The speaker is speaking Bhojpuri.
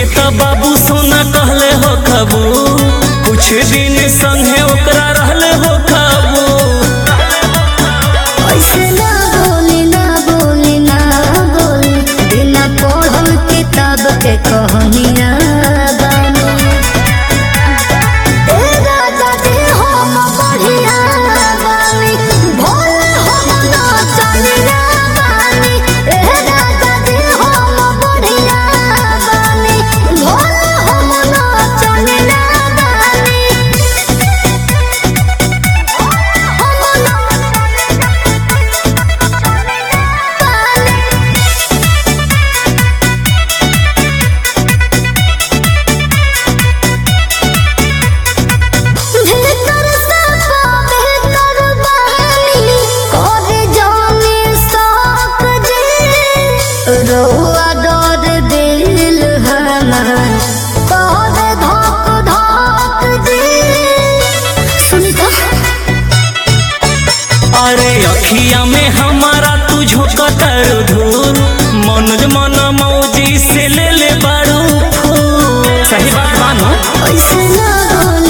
के त बाबू सोना कहले हो खबू कुछ दिन संगे ओकरा रहले हो खबू ऐसे ना बोली ना बोली ना बोली बिना पढ़ल किताब के कहानिया बानी ए राजा जी हम बढ़िया बानी भोले हम नाचनिया बानी ए राजा जी हम बढ़िया बानी भोले हम नाचनिया बानी भीतर से बेहतर बहानी कर जाने साक जी रोआ डर दिल हमार कर धक धक जी सुनी तो अरे अखिया में हमारा तू झोंकतर धूल मनोज मन मौजी से ले ले बारू फूल सही बात मानो ऐसे ना बोल